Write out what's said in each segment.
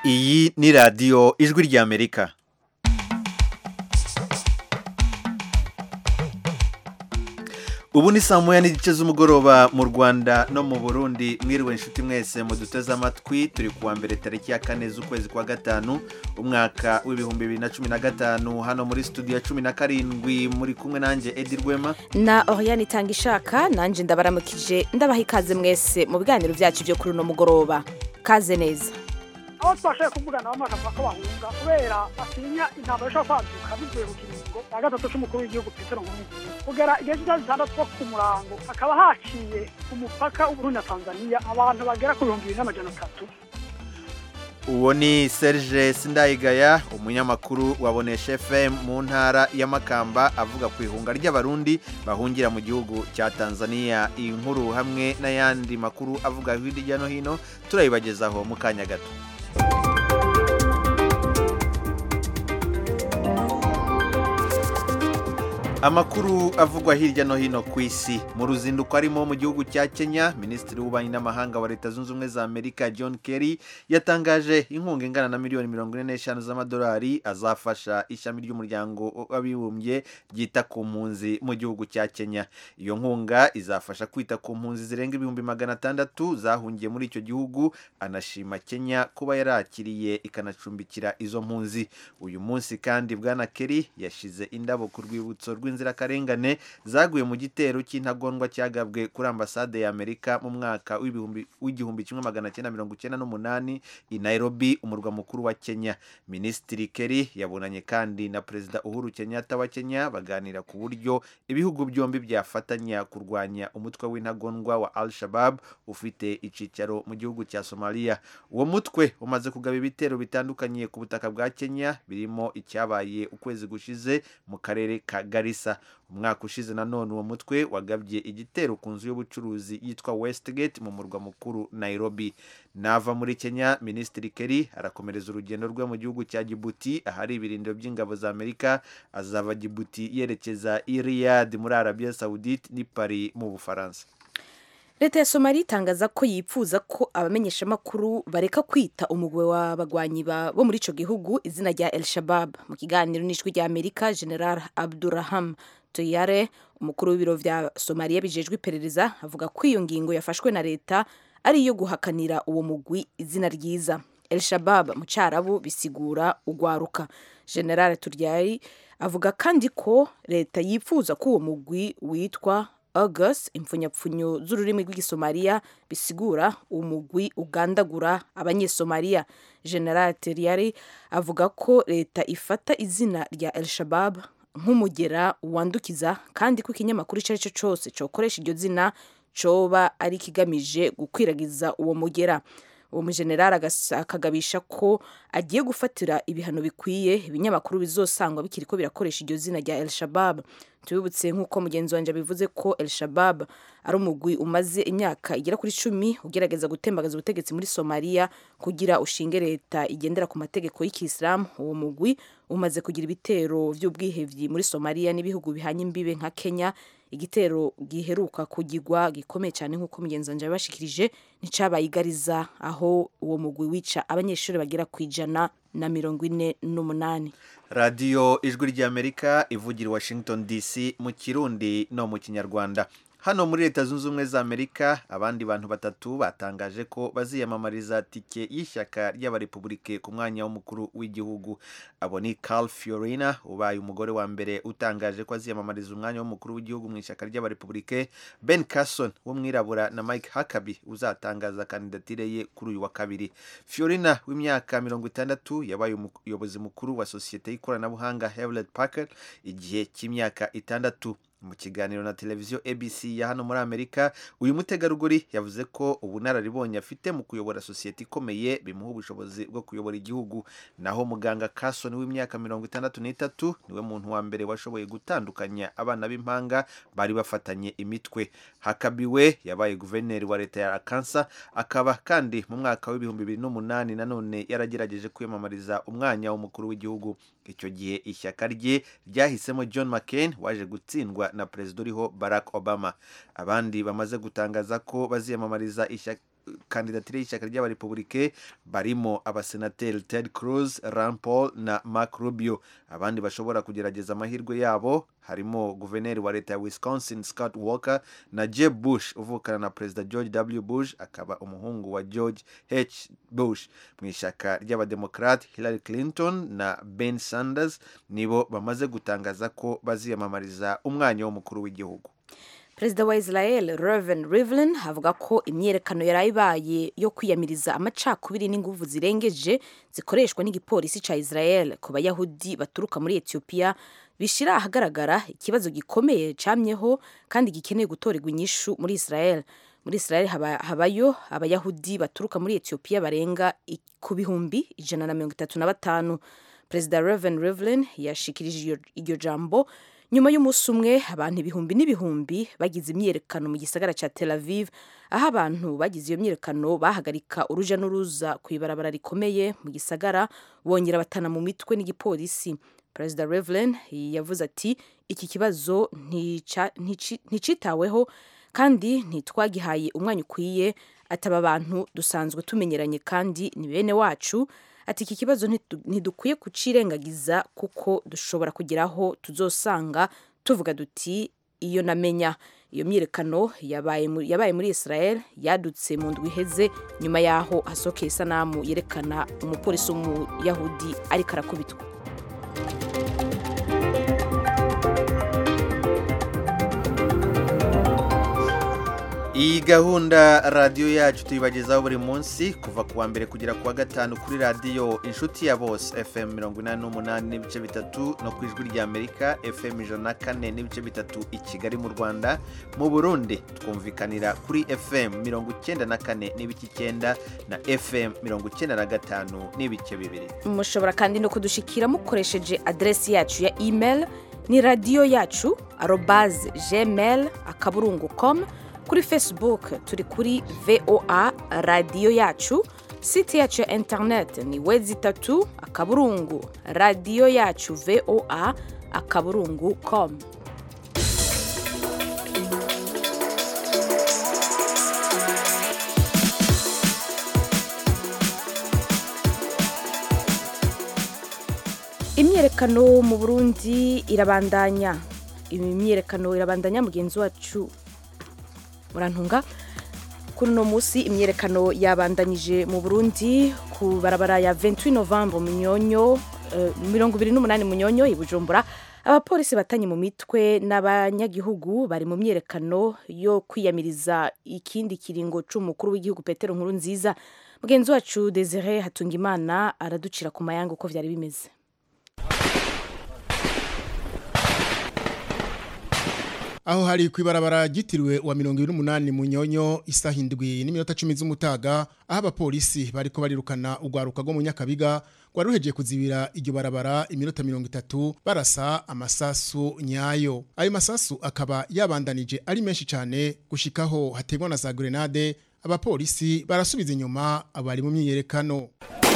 iyi ni radiyo ijwi ry'amerika ubu ni saa moya n'igice z'umugoroba mu rwanda no mu burundi mwiriwe inshuti mwese muduteze amatwi turi kuwa mbere tariki ya kane z'ukwezi kwa gatanu umwaka w'ibihumbi bibiri na cumi na gatanu hano muri studio ya cumi na karindwi muri kumwe nanjye edi rwema na Oriane itanga ishaka nanjye ndabaramukije ndabaha ikaze mwese mu biganiro byacu byo kuri uno mugoroba kaze neza aho twashoboye kuvugana bamwe bakavuga ko bahunga kubera batinya intambara ishobora kwaduka bivuye ku kiringo cya gatatu cy'umukuru w'igihugu petero nkurunziza kugera igihe cy'isaha zitandatu two ku murango hakaba haciye ku mupaka w'uburundi na tanzania abantu bagera ku bihumbi bibiri n'amajana atatu uwo ni serge sindayigaya umunyamakuru wa bonesha fm mu ntara ya makamba avuga ku ihunga ry'abarundi bahungira mu gihugu cya tanzania iyi nkuru hamwe n'ayandi makuru avuga hirya no hino turayibagezaho mu kanya gato amakuru avugwa hirya no hino ku isi mu ruzinduko arimo mu gihugu cya kenya minisitiri w'ububanyi n'amahanga wa leta zunze ubumwe za amerika john kerry yatangaje inkunga ingana na miliyoni mirongo ine n'eshanu z'amadolari azafasha ishami ry'umuryango w'abibumbye ryita ku mpunzi mu gihugu cya kenya iyo nkunga izafasha kwita ku mpunzi zirenga ibihumbi magana atandatu zahungiye muri icyo gihugu anashima kenya kuba yarakiriye ikanacumbikira izo mpunzi uyu munsi kandi bwana kerry yashize indabo ku rwibutso rw'inzirakarengane zaguye mu gitero cy'intagondwa cyagabwe kuri ambasade ya amerika mu mwaka w'igihumbi kimwe magana cyenda mirongo icyenda n'umunani i nairobi umurwa mukuru wa kenya minisitiri kerry yabonanye kandi na perezida uhuru kenyatta wa kenya baganira ku buryo ibihugu byombi byafatanya kurwanya umutwe w'intagondwa wa al shabab ufite icyicaro mu gihugu cya somalia uwo mutwe umaze kugaba ibitero bitandukanye ku butaka bwa kenya birimo icyabaye ukwezi gushize mu karere ka garissa umwaka ushize nanone uwo mutwe wagabye igitero ku nzu y'ubucuruzi yitwa westgate mu murwa mukuru nairobi nava muri kenya minisitiri kerry arakomereza urugendo rwe mu gihugu cya jibuti ahari ibirindiro by'ingabo za amerika azava jibuti yerekeza i riyad muri arabia saudite n'i paris mu bufaransa leta ya somali itangaza ko yipfuza ko abamenyeshamakuru bareka kwita umugwe w'abagwanyi bo muri icyo gihugu izina rya el shabab mu kiganiro n'ijwi rya amerika general abduraham tuyare umukuru w'ibiro bya somaliya bijejwe iperereza avuga ko iyo ngingo yafashwe na leta ari iyo guhakanira uwo mugwi izina ryiza el shabab mu cyarabu bisigura ugwaruka general turyari avuga kandi ko leta yifuza ko uwo mugwi witwa august impfunyapfunyo z'ururimi rw'igisomaliya bisigura umugwi ugandagura abanyesomaliya general teriyari avuga ko leta ifata izina rya el shabab nk'umugera wandukiza kandi ko ikinyamakuru icyo ari cyo cyose cyokoresha iryo zina cyoba ari ikigamije gukwiragiza uwo mugera uwo mujenerali akagabisha ko agiye gufatira ibihano bikwiye ibinyamakuru bizosangwa bikiri ko birakoresha iryo zina rya el shabab tubibutse nk'uko mugenzi wanjye bivuze ko el shabab ari umugwi umaze imyaka igera kuri cumi ugerageza gutembagaza ubutegetsi muri somaliya kugira ushinge leta igendera ku mategeko y'ikisilamu uwo mugwi umaze kugira ibitero by'ubwihebyi muri somaliya n'ibihugu bihanye imbibe nka kenya igitero giheruka kugigwa gikomeye cyane nk'uko mugenzi wanjye yabashikirije nticyabaye igariza aho uwo mugwi wica abanyeshuri bagera ku ijana na mirongo ine n'umunani radiyo ijwi ry'amerika ivugira washington dc mu kirundi no mu kinyarwanda hano muri leta zunze ubumwe za amerika abandi bantu batatu batangaje ko baziyamamariza tike y'ishyaka ry'abarepubulike ku mwanya w'umukuru w'igihugu abo ni Carl Fiorina ubaye umugore wa mbere utangaje ko aziyamamariza umwanya w'umukuru w'igihugu mu ishyaka ry'abarepubulike Ben Carson w'umwirabura na Mike Huckabee uzatangaza kandidatire ye kuri uyu wa kabiri Fiorina w'imyaka mirongo itandatu yabaye umuyobozi mukuru wa sosiyete y'ikoranabuhanga Hewlett Packard igihe cy'imyaka itandatu mu kiganiro na televiziyo abc ya hano muri amerika uyu mutegarugori yavuze ko ubunararibonye afite mu kuyobora sosiyete ikomeye bimuha ubushobozi bwo kuyobora igihugu naho muganga Carson w'imyaka mirongo itandatu n'itatu niwe muntu wa mbere washoboye gutandukanya abana b'impanga bari bafatanye imitwe hakabiwe yabaye guverineri wa leta ya Arkansas akaba kandi mu mwaka w'ibihumbi bibiri n'umunani nanone yaragerageje kwiyamamariza umwanya w'umukuru w'igihugu icyo gihe ishyaka rye ryahisemo john mccain waje gutsindwa na perezida uriho barack obama abandi bamaze gutangaza ko baziyamamariza ishyaka kandidatire y'ishyaka ry'abarepublike barimo abasenateri ted cruz rand paul na mark rubio abandi bashobora kugerageza amahirwe yabo harimo guverineri wa leta ya wisconsin scott walker na jeb bush uvukana na perezida george w bush akaba umuhungu wa george h bush mu ishyaka ry'abademokrate hillary clinton na ben sanders nibo bamaze gutangaza ko baziyamamariza umwanya w'umukuru w'igihugu perezida wa israel reven rivlin avuga ko imyiyerekano yari ibaye yo kwiyamiriza amacakubiri n'inguvu zirengeje zikoreshwa n'igipolisi cya israel ku bayahudi baturuka muri etiyopiya bishyira ahagaragara ikibazo gikomeye camyeho kandi gikeneye gutorerwa inyishu muri israel muri israel haba, habayo abayahudi baturuka muri etiyopiya barenga i- ku bihumbi ijana na mirongo itatu na batanu perezida reven rivlin yashikirije iryo- iryo jambo nyuma y'umunsi umwe abantu ibihumbi n'ibihumbi bagize imyiyerekano mu gisagara cya tel aviv aho abantu bagize iyo myiyerekano bahagarika uruja n'uruza ku ibarabara rikomeye mu gisagara bongera batana mu mitwe n'igipolisi perezida revlin yavuze ati iki kibazo ntica- ntici- nticitaweho kandi ntitwagihaye umwanya ukwiye ataba abantu dusanzwe tumenyeranye kandi ni bene wacu ati iki kibazo ntidu- ntidukwiye kucirengagiza kuko dushobora kugeraho tuzosanga tuvuga duti iyo namenya iyo myiyerekano yabaye mu- yabaye muri israel yadutse mu ndwi iheze nyuma y'aho hasohokeye isanamu yerekana umupolisi w'umuyahudi ariko arakubitwa iyi gahunda radiyo yacu tuyibagezaho buri munsi kuva ku wa mbere kugera ku wa gatanu kuri radiyo inshuti ya bose fm mirongo inani n'umunani n'ibice bitatu no ku ijwi ry'amerika fm ijana na kane n'ibice bitatu i kigali mu rwanda mu burundi twumvikanira kuri fm mirongo icyenda na kane n'ibice icyenda na fm mirongo icyenda na gatanu n'ibice bibiri mushobora kandi no kudushikira mukoresheje aderesi yacu ya email ni radiyo yacu arobaze gmail akaburungu com kuri facebook turi kuri voa radiyo yacu site yacu ya internet ni wezi itatu akaburungu radiyo yacu voa akaburungu com imyiyerekano mu burundi irabandanya imyiyerekano irabandanya mugenzi wacu murantunga kuri uno munsi imyiyerekano yabandanyije mu burundi ku barabara ya 28 novembre munyonyo eh, mirongo ibiri n'umunani munyonyo i bujumbura abapolisi batanye mu mitwe n'abanyagihugu bari mu myiyerekano yo kwiyamiriza ikindi kiringo c'umukuru w'igihugu petero nkuru nziza mugenzi wacu desire hatungimana araducira ku mayanga uko vyari bimeze aho hari ku ibarabara ryitiriwe wa mirongo ibiri n'umunani mu nyonyo isaha indwi n'iminota cumi z'umutaga aho abapolisi bariko barirukana urwaruka rwo mu nyakabiga rwari ruhejeje kuzibira iryo barabara iminota mirongo itatu barasa amasasu nyayo ayo masasu akaba yabandanije ari menshi cyane gushikaho hategwa na za grenade abapolisi barasubiza inyuma abari mu myiyerekano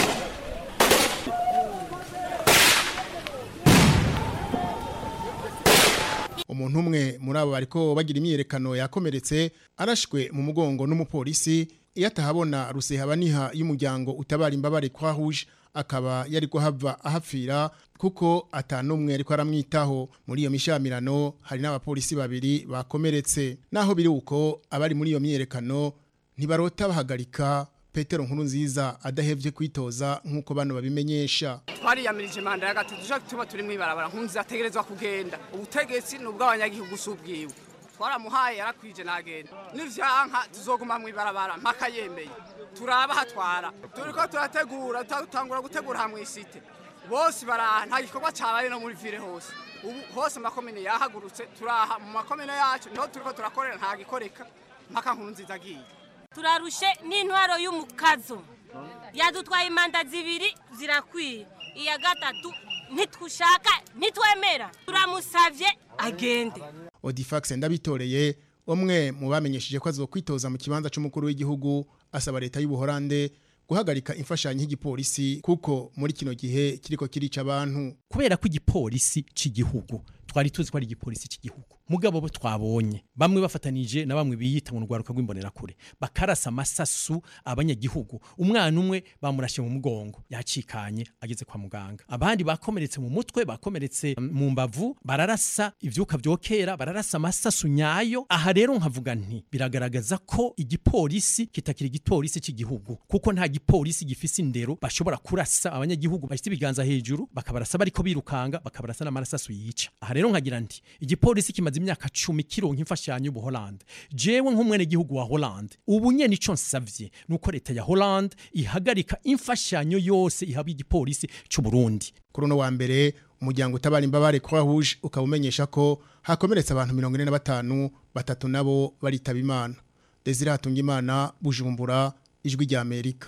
umuntu umwe muri abo bariko bagira imyiyerekano yakomeretse arashwe mu mugongo n'umupolisi iyo atahabona rusehabaniha y'umuryango utabara imbabare kwa rouge akaba yari kuhava ahapfira kuko atanumwe ariko aramwitaho muri iyo mishamirano hari n'abapolisi babiri bakomeretse naho biri uko abari muri iyo myiyerekano ntibarota bahagarika petero nkuru nziza adahevye kwitoza nk'uko bano babimenyesha twariyamirije manda ya gatatu dushaka tuba turi mw'ibarabara nkunzi ategerezwa kugenda ubutegetsi ni ubw'abanyagihugu si ubwiwe twaramuhaye yarakwije nagenda nivyanka tuzoguma mw'ibarabara mpaka yemeye turaba hatwara turiko turategura tutangura gutegura hamwe isite bose baraha nta gikorwa cabaye no muri vile hose ubu hose amakomine yahagurutse turaha mu makomine yacu niho turiko turakorera nta gikoreka mpaka nkuru nziza agiye turarushe n'intwaro y'umukazo yadutwaye imanda zibiri zirakwiye iya gatatu ntitwushaka ntitwemera turamusavye agende Odifax ndabitoreye umwe mu bamenyesheje ko azokwitoza mu kibanza c'umukuru w'igihugu asaba leta y'ubuhorande guhagarika imfashanyo y'igipolisi kuko muri kino gihe kiriko kirica abantu kubera ko igipolisi cy'igihugu twari tuzi ko ari igipolisi cy'igihugu mugabo bo twabonye bamwe bafatanije na bamwe biyita mu rwaruka rw'imbonerakure bakarasa amasasu abanyagihugu umwana umwe bamurashe mu mugongo yacikanye ageze kwa muganga abandi bakomeretse mu mutwe bakomeretse mu mbavu bararasa ivyuka vyokera bararasa amasasu nyayo aha rero nkavuga nti biragaragaza ko igipolisi kitakiri igipolisi cy'igihugu kuko nta gipolisi gifise indero bashobora kurasa abanyagihugu bashyize ibiganza hejuru bakabarasa bariko birukanga bakabarasa n'amarasasu yica aha rero nkagira nti igipolisi kimaze imyaka cumi kironka imfashanyo y'ubuholande jewe nk'umwene gihugu wa holande ubu nyene ico nsavye nuko leta ya holande ihagarika imfashanyo yose ihabwa igipolisi c'u Burundi kuri uno wa mbere umuryango utabara imbabare croix rouge ukaba umenyesha ko hakomeretse abantu mirongo ine na batanu batatu nabo baritaba imana desire hatungimana bujumbura ijwi rya amerika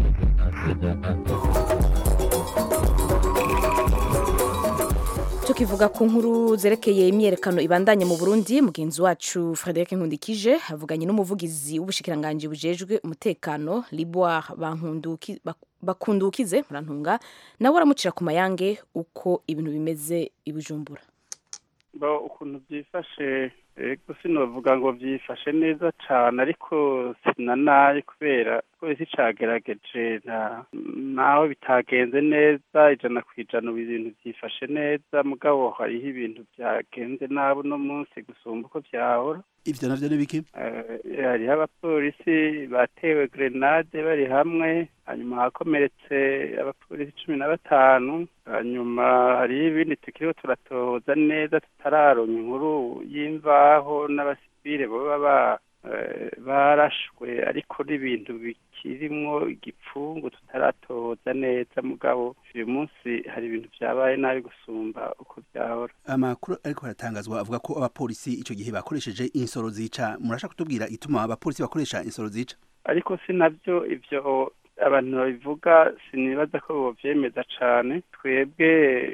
tukivuga ku nkuru zerekeye imyerekano ibandanye mu Burundi mugenzi wacu Frederic Nkundikije havuganye n'umuvugizi w'ubushikiranganje bujejwe umutekano Liboire bankunduki bakundukize murantunga nawe aramucira ku mayange uko ibintu bimeze ibujumbura bo ukuntu byifashe ego sinovuga ngo byifashe neza cyane ariko sinanaye kubera polisi cagerageje naho bitagenze neza ijana ku ijana ubu ibintu byifashe neza mugabo hariho ibintu byagenze nabi uno munsi gusumba uko byahora ivyo navyo ni biki hariho abapolisi batewe grenade bari hamwe hanyuma hakomeretse abapolisi cumi na batanu hanyuma hariho ibindi tukiriho turatohoza neza tutararonka inkuru y'imvaho n'abasivile baba barashwe ariko n'ibintu bikirimwo igipfungu tutaratohoza neza mugabo uyu munsi hari ibintu byabaye nabi gusumba uko byahora amakuru ariko haratangazwa avuga ko abapolisi ico gihe bakoresheje insoro zica murashaka kutubwira ituma abapolisi bakoresha insoro zica ariko si navyo ivyo abantu babivuga sinibaza ko bovyemeza cane twebwe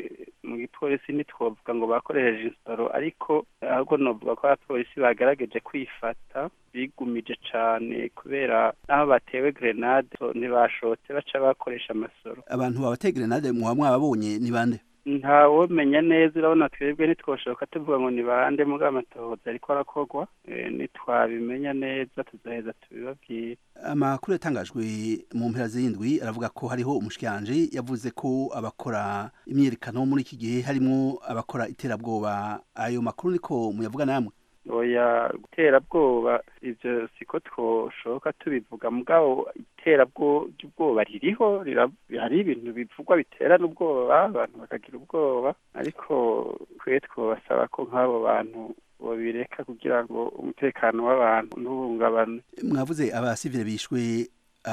mu gipolisi ntitwovuga ngo bakoresheje insoro ariko ahubwo novuga ko abapolisi bagerageje kwifata bigumije cane kubera naho batewe grenade ntibashotse baca bakoresha amasoro abantu babateye grenade muba mwababonye ni bande ntawomenya neza urabona twebwe ntitwoshoka tuvuga ngo ni bande mugabo amatohoza ariko arakorwa nitwabimenya neza tuzaheza tubibabwire amakuru yatangajwe mu mpera z'indwi aravuga ko hariho umushikiranje yavuze ko abakora imyerekano muri iki gihe harimo abakora iterabwoba ayo makuru niko muyavuga namwe oya iterabwoba ivyo siko twoshoka tubivuga mugabo iterabwoba ririho hari ibintu bivugwa bitera n'ubwoba abantu bakagira ubwoba ariko twe twobasaba ko nk'abo bantu bobireka kugira ngo umutekano w'abantu ntuhungabane mwavuze abasivile bishwe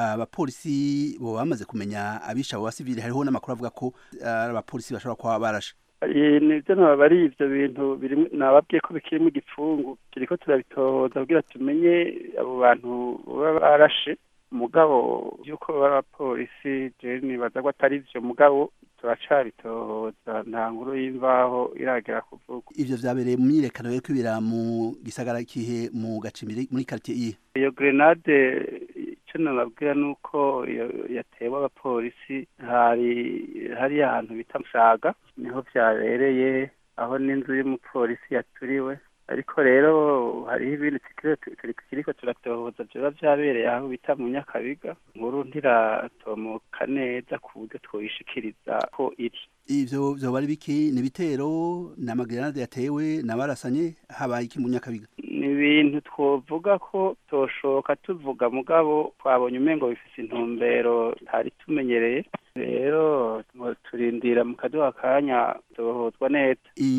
abapolisi bo bamaze kumenya abisha abo basivile hariho n'amakuru avuga ko ari abapolisi bashobora kuba barashe nibyo ntabwo ari ibyo bintu nababwiye ko bikirimo igipfungu turiko turabitohoza kugira tumenye abo bantu baba barashe mugabo y'uko baba abapolisi jewe nibaza ko atari vyo mugabo turacabitohoza nta nkuru y'imvaho iragera kuvuga ivyo vyabereye mu myirekano yo kwibera mu gisagara kihe mu gacimbiri muri quartier iye iyo grenade icyo nababwira ni uko yatewe abapolisi hari hariya ahantu bita musaga niho vyabereye aho n'inzu y'umupolisi yaturiwe ariko rero hariho ibindi kiriko turatohoza vyoba vyabereye aho bita mu nyakabiga nkuru ntiratomoka neza ku buryo twoyishikiriza ko iri ivyo vyoba ari biki ni ibitero ni amagrenade yatewe n'abarasanye habaye iki mu nyakabiga ni ibintu twovuga ko toshoka tuvuga mugabo twabonye umengo bifise intumbero tutari tumenyereye rero turindira mu kaduha kanya tohozwa neza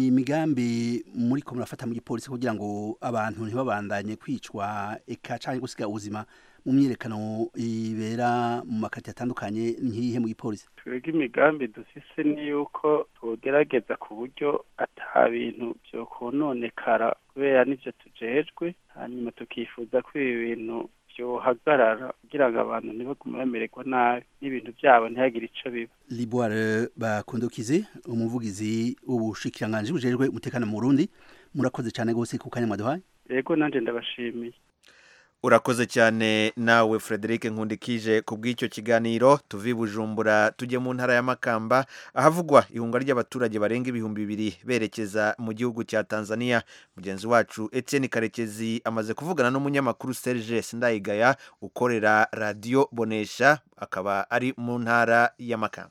imigambi muri ko murafata mu gipolisi kugira ngo abantu ntibabandanye kwicwa eka canke gusiga ubuzima mu myirekano ibera mu makati atandukanye nkihe mu gipolisi twebwe imigambi dufise ni yuko tugerageza ku buryo ata bintu vyokononekara kubera n'ivyo tujejwe hanyuma tukifuza ko ibi bintu vyohagarara kugira ngo abantu ntibagume bamererwa nabi n'ibintu vyabo ntihagire ico biba liboire bakundukize umuvugizi w'ubushikiranganji bujejwe umutekano mu burundi murakoze cane gose ku kanya mwaduhaye yego nanje ndabashimiye urakoze cyane nawe frederic nkundikije ku bw'icyo kiganiro tuve i bujumbura tujye mu ntara ya makamba ahavugwa ihunga ry'abaturage barenga ibihumbi bibiri berekeza mu gihugu cya tanzania mugenzi wacu etienne karekezi amaze kuvugana n'umunyamakuru serge sindayigaya ukorera radiyo bonesha akaba ari mu ntara ya makamba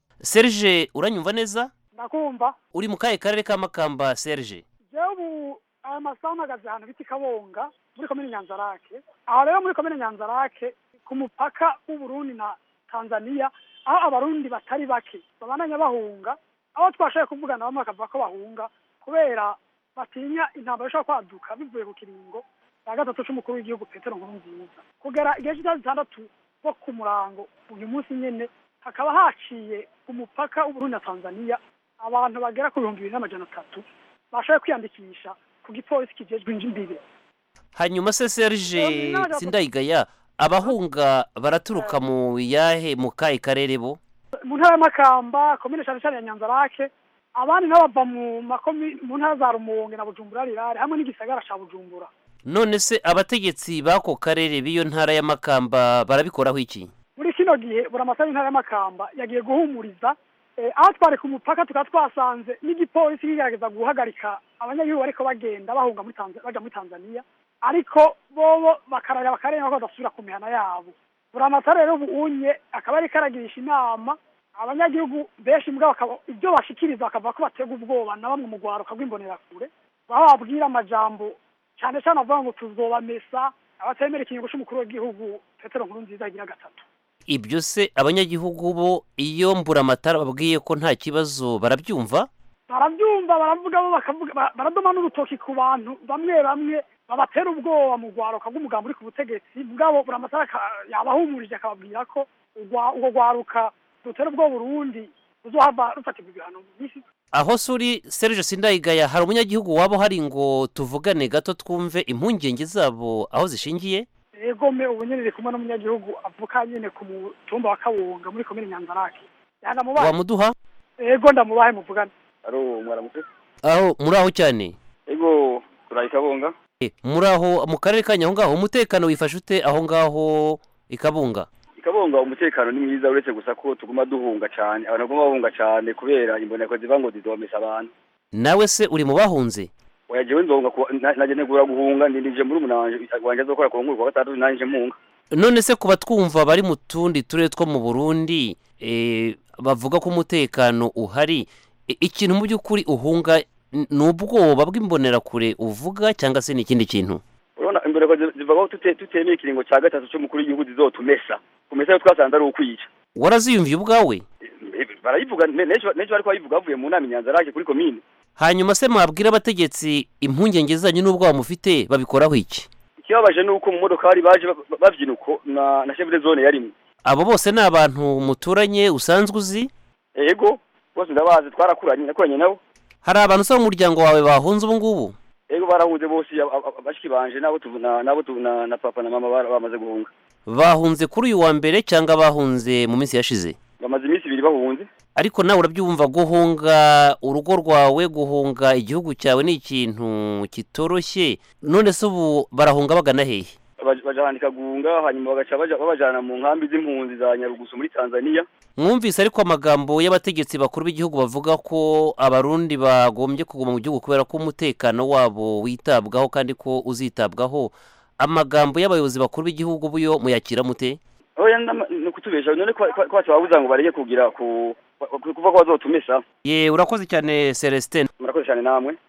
serge uranyumva neza ndakumva uri mu kahe karere ka makamba serge jewe ubu aya masaha mpagaze ahantu bita kabonga muri komine nyanzarake aho rero muri komine nyanzarake ku mupaka w'uburundi na tanzania aho abarundi batari bake babananya bahunga aho twashoboye kuvugana bamwe bakavuga ko bahunga kubera batinya intambara ishobora kwaduka bivuye ku kiringo cya gatatu c'umukuru w'igihugu petero nkurunziza kugera igihe cy'isaha zitandatu bo ku murango uyu munsi nyene hakaba haciye umupaka w'uburundi na tanzania abantu bagera ku bihumbi bibiri n'amajana atatu bashoboye kwiyandikisha ku gipolisi kijejwe imbibe hanyuma se serge sindayigaya abahunga baraturuka mu yahe mu kahe karere bo mu ntara y'amakamba komine cyane cyane ya nyanzarake abandi nabo bava mu makomi mu ntara za rumonge na bujumbura rirare hamwe n'igisagara ca bujumbura none se abategetsi b'ako karere b'iyo ntara y'amakamba barabikoraho iki muri kino gihe buri amasaha y'intara y'amakamba yagiye guhumuriza eh, aho twari ku mupaka tukaba twasanze n'igipolisi kigerageza guhagarika abanyagihugu bariko bagenda bahunga muri Tanzania baja muri Tanzania ariko bobo bakararira bakarenga ko badasubira ku mihana yabo buri amatara rero ubunye akaba ariko aragirisha inama abanyagihugu benshi mbwa bakaba ibyo bashikiriza bakavuga ko batega ubwoba na bamwe mu rwaruka rw'imbonerakure baba babwira amajambo cyane cyane avuga ngo tuzobamesa abatemera ikingo c'umukuru w'igihugu petero nkuru nziza agira gatatu ibyo se abanyagihugu bo iyo mburamatara babwiye ko nta kibazo barabyumva barabyumva baravuga bo bakavuga ba- baradoma n'urutoki ku bantu bamwe bamwe babatera ubwoba mu rwaruka rw'umugambi uri ku butegetsi bwabo buri amatara aka- yabahumurije akababwira ko urwa- urwo rwaruka rutera ubwoba urundi ruzohava rufatirwa ibihano mu minsi aho se uri serge sindayigaya hari umunyagihugu waba uhari ngo tuvugane gato twumve impungenge zabo aho zishingiye egome ubu nyene iri kumwe n'umunyagihugu avuka nyene ku mutumba wa kabunga muri komine nyanzarake yanamubaye wamuduha ego ndamubahe muvugane aro mwaramutse aho muri aho cyane ego turaye kabonga Eh, muri aho mu karere ka nyahongaho umutekano wifashe ute aho ngaho ikabunga ikabonga umutekano ni mwiza uretse gusa ko tuguma duhunga cyane abantu baguma bahunga cyane kubera imboneko ziva ngo zidomesa abantu nawe se uri mu bahunze oya jewe nzonga ku- na- naje negura guhunga ndindije muri umunanje wanje azokora ku nkuru wa gatandatu nanje munga none se kuba twumva bari mu tundi turere two mu burundi eh, bavuga ko umutekano uhari I- ikintu mu by'ukuri uhunga n- ni ubwoba bw'imbonerakure uvuga cyangwa se ni ikindi kintu urabona imboneko zi- ziva ko tute- tutemeye ikiringo cya gatatu c'umukuru w'igihugu zizotumesa kumesa yo twasanze ari ukwica waraziyumviye ubwawe Eh, barayivuga ne- nejo nejo bariko bayivuga bavuye mu nama inyanzarake kuri komine hanyuma se mwabwira abategetsi impungenge zanyu n'ubwoba mufite babikoraho iki ikibabaje ni uko mu modokari baje ba- ba- bavyina uko na na chef de zone yarimwe abo bose ni abantu muturanye usanzwe uzi ego bose ndabazi twarakuranye nakuranye nabo hari abantu usaba umuryango wawe bahunze ubu ngubu ego barahunze bose ab- ab- bashiki banje nabo tu- na- nabo tu- na na papa na mama bara- bamaze guhunga bahunze kuri uyu wa mbere cyangwa bahunze mu minsi yashize bamaze iminsi ibiri bahunze ariko nawe urabyumva guhunga urugo rwawe guhunga igihugu cyawe ni ikintu kitoroshye none se ubu barahunga bagana hehe Baj- bajahanika guhunga hanyuma bagaca baja- babajana mu nkambi z'impunzi za nyarugusu muri tanzania mwumvise ariko amagambo y'abategetsi bakuru b'igihugu bavuga ko abarundi bagombye kuguma mu gihugu kubera ko umutekano wabo witabwaho kandi ko uzitabwaho amagambo y'abayobozi bakuru b'igihugu buyo muyakira mute oya ndama- ni ukutubesha none ko ko- ko babuza ngo bareke kugira ku ku- kuva ko bazotumesa ye urakoze cyane celestin murakoze cyane namwe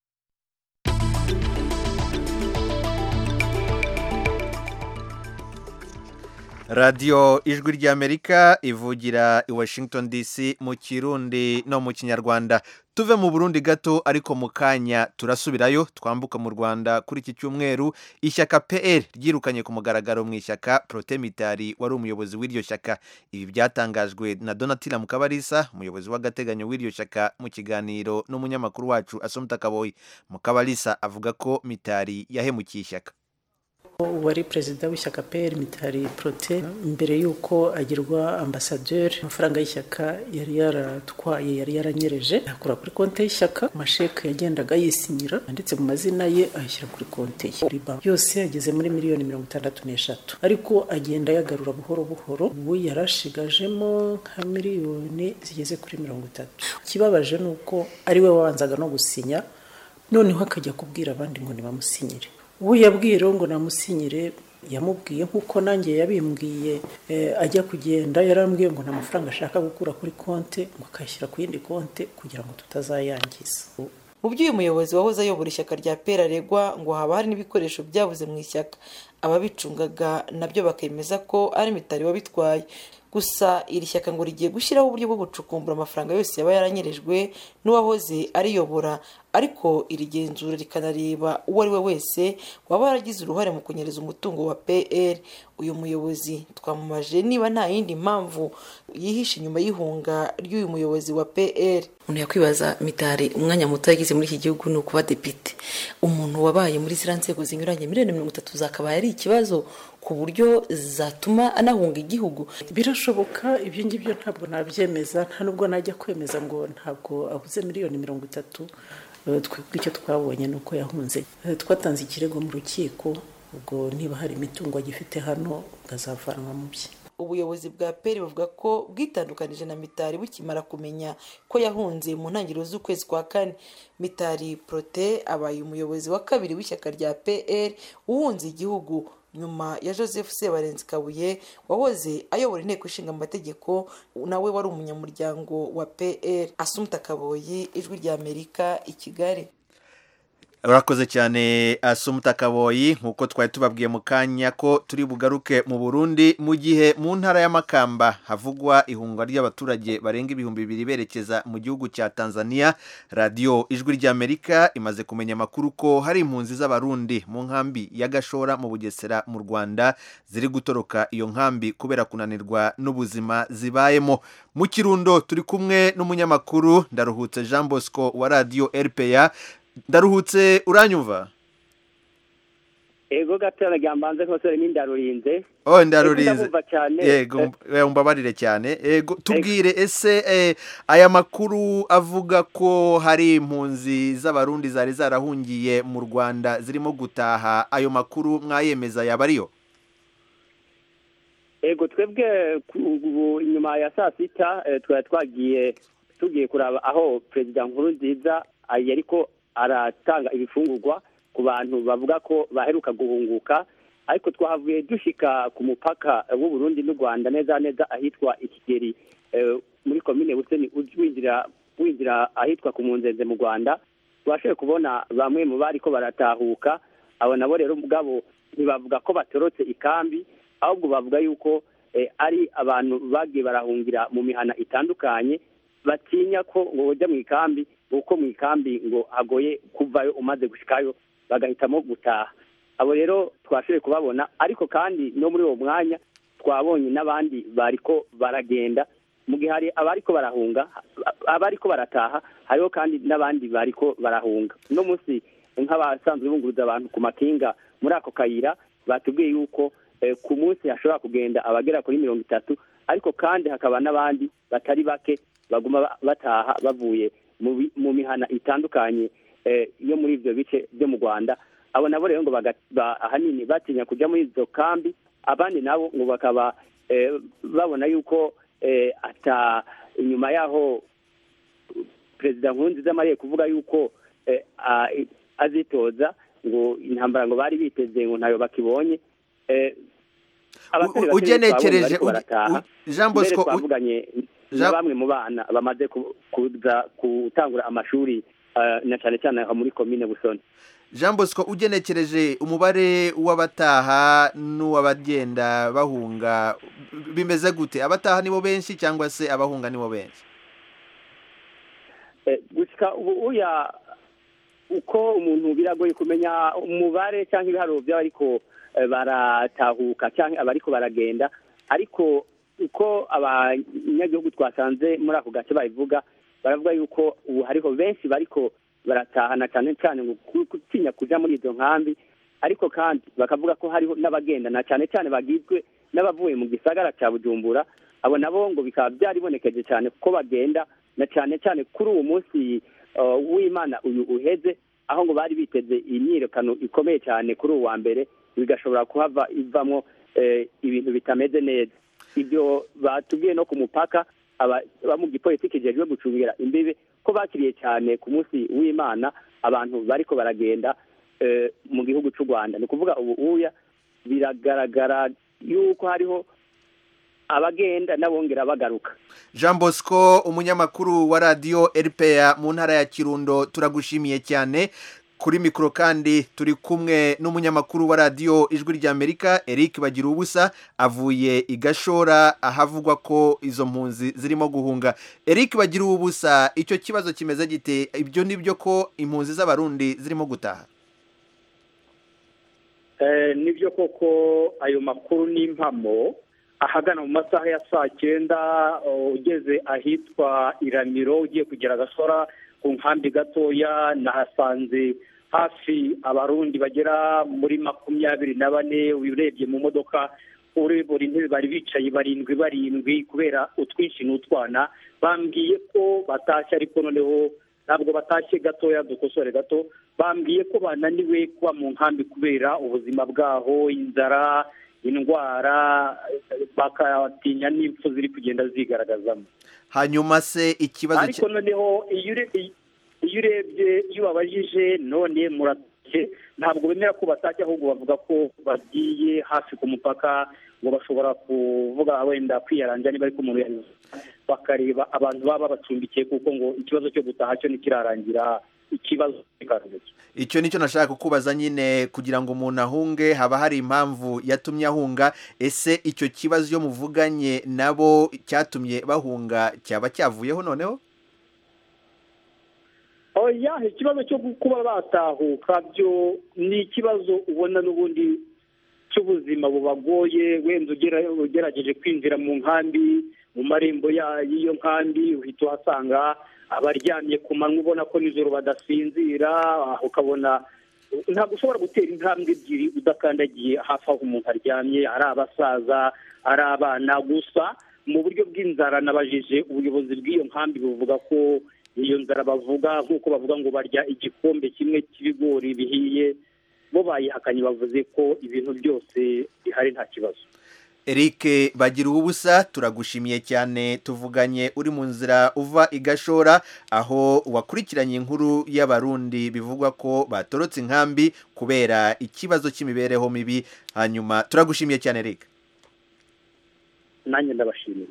radiyo ijwi ry'amerika ivugira i washington dc mu kirundi no mu kinyarwanda tuve mu burundi gato ariko mu kanya turasubirayo twambuka mu rwanda kuri iki cyumweru ishyaka pr ryirukanye ku mugaragaro mu ishyaka protemitari wari umuyobozi w'iryo shyaka ibi byatangajwe na donatila mukabarisa umuyobozi w'agateganyo w'iryo shyaka mu kiganiro n'umunyamakuru wacu asomta kaboyi mukabarisa avuga ko mitari yahemukiye ishyaka uwari perezida w'ishyaka pr mitari prote mbere y'uko agirwa ambasaderi amafaranga y'ishyaka yari yaratwaye yari yaranyereje akura kuri konti y'ishyaka amasheke yagendaga yisinyira yanditse mu mazina ye ayashyira kuri konti ye kuri banki yose yageze muri miliyoni mirongo itandatu n'eshatu ariko agenda yagarura buhoro buhoro ubu yarashigajemo nka miliyoni zigeze kuri mirongo itatu ikibabaje ni uko ari we wabanzaga no gusinya noneho akajya kubwira abandi ngo nibamusinyire uwo yabwiye rero ngo namusinyire yamubwiye nk'uko nanjye yabimbwiye ajya kugenda yarambwiye ngo nta mafaranga ashaka gukura kuri konti ngo akayashyira ku yindi konti kugira ngo tutazayangiza mu by'uyu muyobozi wahoze ayobora ishyaka rya pera aregwa ngo haba hari n'ibikoresho byabuze mu ishyaka ababicungaga nabyo bakemeza ko ari mitari wabitwaye gusa iri shyaka ngo rigiye gushyiraho uburyo bwo gucukumbura amafaranga yose yaba yaranyerejwe n'uwahoze ariyobora ariko iri genzura rikanareba uwo ari we wese waba yaragize uruhare mu kunyereza umutungo wa pr uyu muyobozi twamumaje niba nta yindi mpamvu yihishe inyuma y'ihunga ry'uyu muyobozi wa pr umuntu yakwibaza mitari umwanya muto yagize muri iki gihugu ni ukuba depite umuntu wabaye muri ziriya nzego zinyuranye miliyoni mirongo itatu zakabaye ari ikibazo ku buryo zatuma anahunga igihugu birashoboka ibyo ngibyo ntabwo nabyemeza nta nubwo najya kwemeza ngo ntabwo abuze miliyoni mirongo itatu twebwe icyo twabonye ni uko yahunze twatanze ikirego mu rukiko ubwo niba hari imitungo agifite hano bwazavanwa mu bye ubuyobozi bwa peri buvuga ko bwitandukanije na mitari bukimara kumenya ko yahunze mu ntangiriro z'ukwezi kwa kane mitari prote abaye umuyobozi wa kabiri w'ishyaka rya pr uhunze igihugu nyuma ya joseph sebarenzi kabuye wahoze ayobora inteko ishinga amategeko nawe wari umunyamuryango wa pr asumta kaboyi ijwi rya amerika i kigali urakoze cyane asumuta kaboyi nk'uko twari tubabwiye mu kanya ko turi bugaruke mu burundi mu gihe mu ntara y'amakamba havugwa ihungwa ry'abaturage barenga ibihumbi bibiri berekeza mu gihugu cya tanzania radiyo ijwi ry'amerika imaze kumenya amakuru ko hari impunzi z'abarundi mu nkambi ya gashora mu bugesera mu rwanda ziri gutoroka iyo nkambi kubera kunanirwa n'ubuzima zibayemo mu kirundo turi kumwe n'umunyamakuru ndaruhutse jean bosco wa radiyo rpa ndaruhutse uranyumva ego gatera ryambanze nkosore n'indarurinze oh ndarurinze ndabumva cyane yego umbabarire cyane yego tubwire ese eh, aya makuru avuga ko hari impunzi z'abarundi zari zarahungiye mu rwanda zirimo gutaha ayo makuru mwayemeza yaba ariyo ego twebwe ubu inyuma ya saa sita twari twagiye tugiye kuraba aho perezida nkuru nziza ariko aratanga ibifungurwa ku bantu bavuga ko baheruka guhunguka ariko twahavuye dushika ku mupaka w'u Burundi n'u Rwanda neza neza ahitwa ikigeri muri komine Buseni winjira winjira ahitwa ku munzenze mu Rwanda twashoboye kubona bamwe mu bari ko baratahuka abo nabo rero mugabo ntibavuga ko batorotse ikambi ahubwo bavuga yuko ari abantu bagiye barahungira mu mihana itandukanye batinya ko ngo bajya mu ikambi kuko mu ikambi ngo hagoye kuvayo umaze gushikayo bagahitamo gutaha abo rero twashoboye kubabona ariko kandi no muri uwo mwanya twabonye n'abandi bariko baragenda mu gihe hari abariko barahunga abariko barataha hariho kandi n'abandi bariko barahunga uno munsi nk'abasanzwe bunguruza abantu ku makinga muri ako kayira batubwiye yuko ku munsi hashobora kugenda abagera kuri mirongo itatu ariko kandi hakaba n'abandi batari bake baguma bataha bavuye mu mihana itandukanye yo muri ibyo bice byo mu rwanda abo nabo rero ngo ahanini batinya kujya muri izo kambi abandi nabo ngo bakaba babona yuko ata inyuma y'aho perezida nkurunziza amariye kuvuga yuko azitoza ngo intambara ngo bari biteze ngo ntayo bakibonye ugenekereje jean bosco twavuganye na bamwe mu bana bamaze kuza gutangura amashuri na cyane cyane muri komine busoni jean bosco ugenekereje umubare w'abataha n'uw'abagenda bahunga bimeze gute abataha nibo benshi cyangwa se abahunga nibo benshi gushyika ubu uya uko umuntu biragoye kumenya umubare cyangwa ibiharuro by'abariko baratahuka cyangwa abariko baragenda ariko uko abanyagihugu twasanze muri ako gace babivuga baravuga yuko ubu hariho benshi bariko baratahana cyane cyane ngo gutinya kuja muri izo nkambi ariko kandi bakavuga ko hariho n'abagenda na cyane cyane bagizwe n'abavuye mu gisagara cya bujumbura abo nabo ngo bikaba byaribonekeje cyane kuko bagenda na cyane cyane kuri uwo munsi uh, w'imana uyu uheze aho ngo bari biteze imyiyerekano ikomeye cyane kuri uwo wa mbere bigashobora kuhava ivamo eh, ibintu bitameze neza ibyo batubwiye no ku mupaka aba aba mu gipolisi kijejwe gucungira imbibe ko bakiriye cyane ku munsi w'imana abantu bariko baragenda eh, mu gihugu cy'u rwanda ni ukuvuga ubu uya biragaragara yuko hariho abagenda n'abongera bagaruka jean bosco umunyamakuru wa radiyo rpa mu ntara ya kirundo turagushimiye cyane kuri mikoro kandi turi kumwe n'umunyamakuru wa radiyo ijwi ry'amerika eric bagira ubusa avuye i gashora ahavugwa ko izo mpunzi zirimo guhunga eric bagira ubusa icyo kibazo kimeze gite ibyo ni byo ko impunzi z'abarundi zirimo gutaha Eh, nibyo koko ayo makuru ni impamo ahagana mu masaha ya saa cyenda uh, ugeze ahitwa iramiro ugiye kugera agasora ku nkambi gatoya nahasanze hafi abarundi bagera muri makumyabiri na bane urebye mu modoka uri buri ntebe bari bicaye barindwi barindwi kubera utwinshi n'utwana bambwiye ko batashye ariko noneho ntabwo batashye gatoya dukosore gato bambwiye ko bananiwe kuba mu nkambi kubera ubuzima bwaho inzara indwara bakatinya n'impfu ziri kugenda zigaragazamo hanyuma se ikibazo ariko noneho iyo ure- iyo urebye iyo babajije none muratashye ntabwo bemera ko batashye ahubwo bavuga ko bagiye hafi ku mupaka ngo bashobora kuvuga wenda kwiyaranja niba ariko umuntu yabivuze bakareba abantu baba babacumbikiye kuko ngo ikibazo cyo gutaha cyo ntikirarangira ikibazo kikaruhuka icyo nicyo nashaka kukubaza nyine kugira ngo umuntu ahunge haba hari impamvu yatumye ahunga ese icyo kibazo iyo muvuganye nabo cyatumye bahunga cyaba cyavuyeho noneho oya ikibazo cyo kuba batahuka byo ni ikibazo ubona n'ubundi cy'ubuzima bubagoye wenda ugera- ugerageje kwinjira mu nkambi mu marembo ya- y'iyo nkambi uhita uhasanga abaryamye ku manywa ubona ko nijoro badasinzira ah, ukabona ntabwo ushobora gutera intambwe ebyiri udakandagiye hafi aho umuntu aryamye ari abasaza ari abana gusa mu buryo bw'inzara nabajije ubuyobozi bw'iyo nkambi buvuga ko iyo nzara bavuga nk'uko bavuga ngo barya igikombe kimwe cy'ibigori bihiye bo bayihakanye bavuze ko ibintu byose bihari nta kibazo Eric bagira ubusa turagushimiye cyane tuvuganye uri mu nzira uva i gashora aho wakurikiranye inkuru y'abarundi bivugwa ko batorotse inkambi kubera ikibazo cy'imibereho mibi hanyuma turagushimiye cyane Eric nanjye ndabashimiye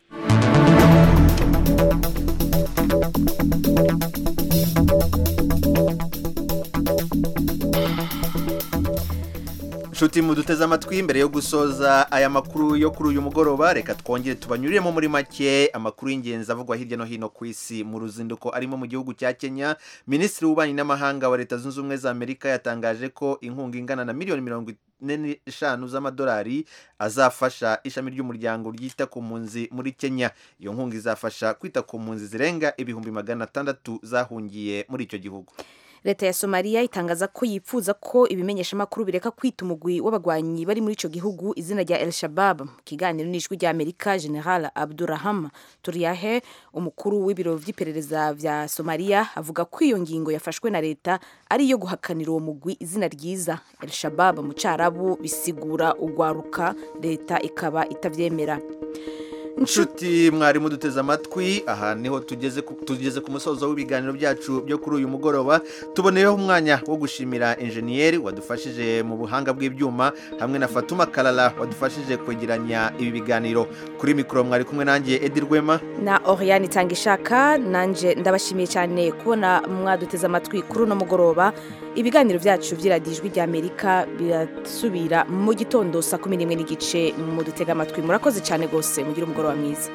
nshuti muduteze amatwi mbere yo gusoza aya makuru yo kuri uyu mugoroba reka twongere tubanyuriremo muri make amakuru y'ingenzi avugwa hirya no hino ku isi mu ruzinduko arimo mu gihugu cya kenya minisitiri w'ububanyi n'amahanga wa leta zunze ubumwe za amerika yatangaje ko inkunga ingana na miliyoni mirongo ine n'eshanu z'amadolari azafasha ishami ry'umuryango ryita ku mpunzi muri kenya iyo nkunga izafasha kwita ku mpunzi zirenga ibihumbi magana atandatu zahungiye muri icyo gihugu leta ya somaliya itangaza ko yifuza ko ibimenyeshamakuru bireka kwita umugwi w'abagwanyi bari muri ico gihugu izina rya el shabab mu kiganiro n'ijwi rya amerika general abduraham turiyahe umukuru w'ibiro vy'iperereza vya somaliya avuga ko iyo ngingo yafashwe na leta ari iyo guhakanira uwo mugwi izina ryiza el shabab mu carabu bisigura ugwaruka leta ikaba itavyemera inshuti mwarimu duteze amatwi aha niho tugeze ku- tugeze ku musozo w'ibiganiro byacu byo kuri uyu mugoroba tuboneyeho umwanya wo gushimira enjeniyeri wadufashije mu buhanga bw'ibyuma hamwe na fatuma karara wadufashije kwegeranya ibi biganiro kuri mikoro mwari kumwe nanjye edi rwema na Oriane itanga ishaka nanje ndabashimiye cyane kubona mwaduteze amatwi kuri uno mugoroba ibiganiro byacu by'iradiyo ijwi rya amerika birasubira mu gitondo saa kumi n'imwe n'igice mudutega amatwi murakoze cyane rwose mugire umugoroba mwiza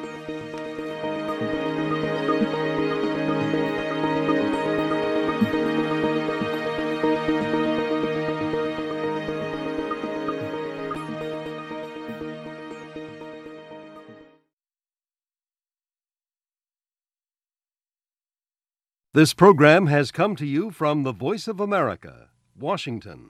This program has come to you from the Voice of America, Washington.